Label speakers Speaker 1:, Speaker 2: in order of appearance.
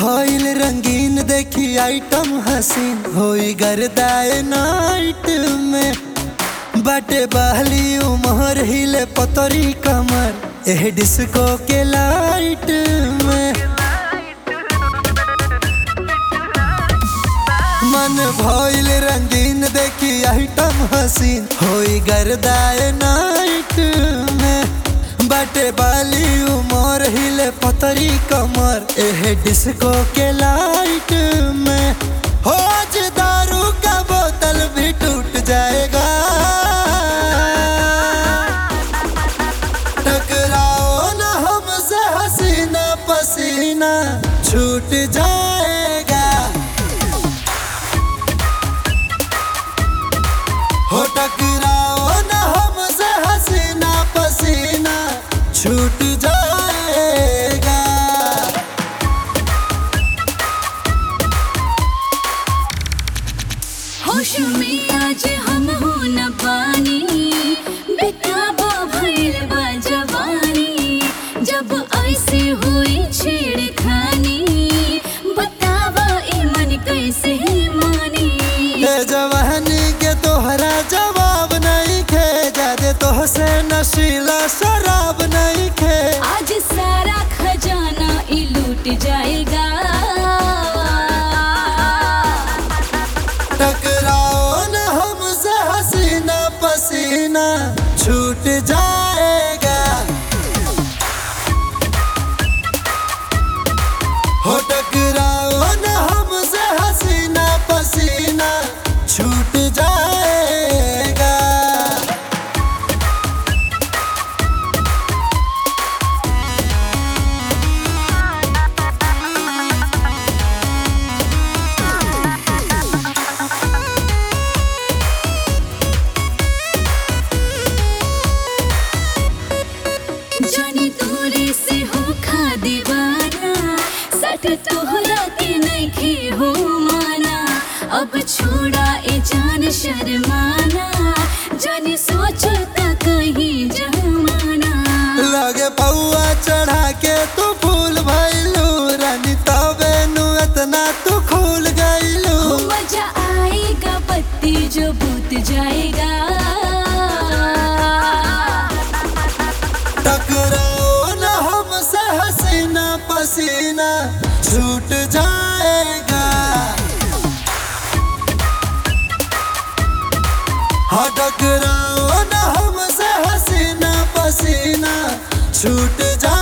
Speaker 1: भइल रंगीन देखी आइटम हसीन होई गर्दाए नाइट में बाटे बहली उमर हिले पतरी कमर एह डिस्को के लाइट में मन भइल रंगीन देखी आइटम हसीन होई गर्दाए नाइट में बाटे बाली उमर हिले पतरी कमर एह डिस्को के लाइट में हो आज दारू का बोतल भी टूट जाएगा टकराओ ना हमसे हसीना पसीना छूट जाएगा हो टकराओ ना हमसे हसीना पसीना छूट जाएगा
Speaker 2: होश में आज हम हो न पानी बेताबा भइल बा जवानी जब ऐसे हुई छेड़खानी बतावा ई मन कैसे मानी
Speaker 1: ए जवानी के तोहरा जवाब नहीं खे जादे तोहसे नशीला शराब नहीं खे
Speaker 2: आज सारा खजाना ई लूट जाएगा
Speaker 1: टकराओ न हमसे हसीना पसीना छूट जाएगा हो टकराओ न हमसे हसीना पसीना छूट जाएगा
Speaker 2: जानी तोरे से हो खा दीवाना सट तोहरा के नहीं हो माना अब छोड़ा ए जान शर्माना जानी सोचता कहीं जमाना
Speaker 1: लगे पौआ चढ़ा के तू फूल भइलू रानी तबे नु इतना तू खुल गइलू
Speaker 2: मजा आएगा पत्ती जो बूत जाएगा
Speaker 1: टकराओ न हमसे हसीना पसीना छूट जाएगा हाँ टकराओ न हमसे हसीना पसीना छूट जाएगा